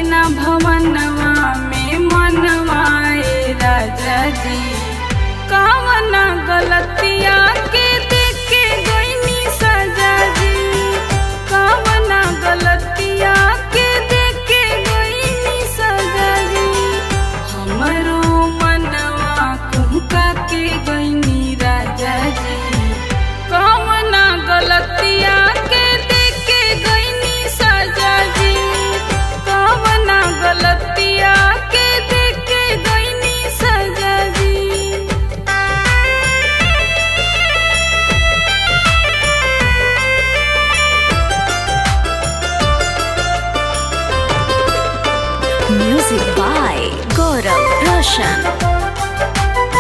ना भवनवा में मनवाए राजा जी कावना गलतिया के देखे गईनी सजा जी कावना गलतिया के देखे गईनी सजा जी हमरो मनवा कुहका के गईनी राजा जी कावना गलतिया के देखे गईनी सजा जी कावना गलतिया के देखे गईनी सजा जी Music by Gaurav Roshan.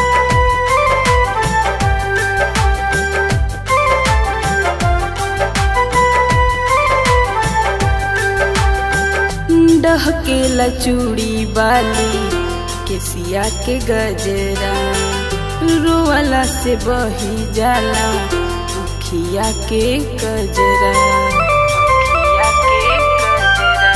डहकेला चूड़ी बाली केसिया के गजरा रोवाला से बही जाला अखिया के गजरा अखिया के गजरा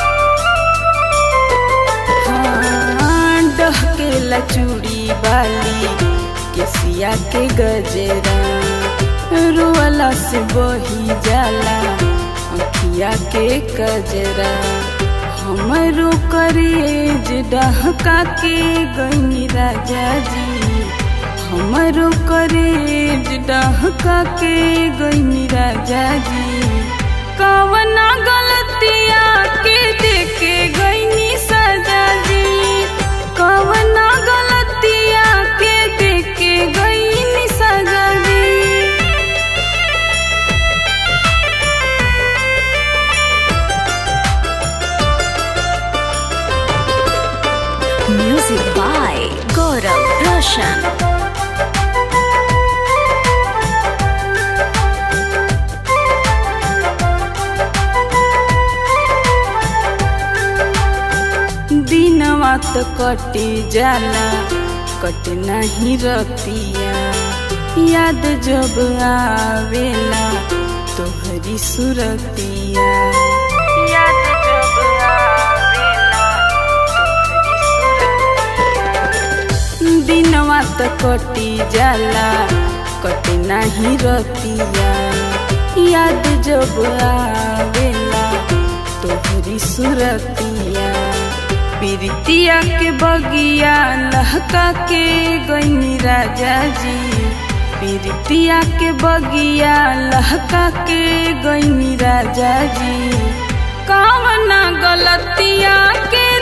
हाँ, डहकेला चूड़ी बाली केसिया के गजरा रोवाला से बही जाला अखिया के गजरा हमरो करेज डहका के गई राजा जी हमरो करेज डहका के गई राजा जी कवना गलतिया के देखे गईनी सजा जी कवना गलतिया के देखे गईनी सजा जी Music by Gaurav Roshan. दिनवा तो कटी जाला कट नहीं रतिया याद जब आवेला तोहरी सुरतिया याद जब आवेला तोहरी सुरतिया दिनवा तो कटी जाला कट नहीं रतिया याद जब आवेला तोहरी सुरतिया प्रीतिया के बगिया लहका के गईनी राजा जी प्रीतिया के बगिया लहका के गईनी राजा जी कावना गलतिया के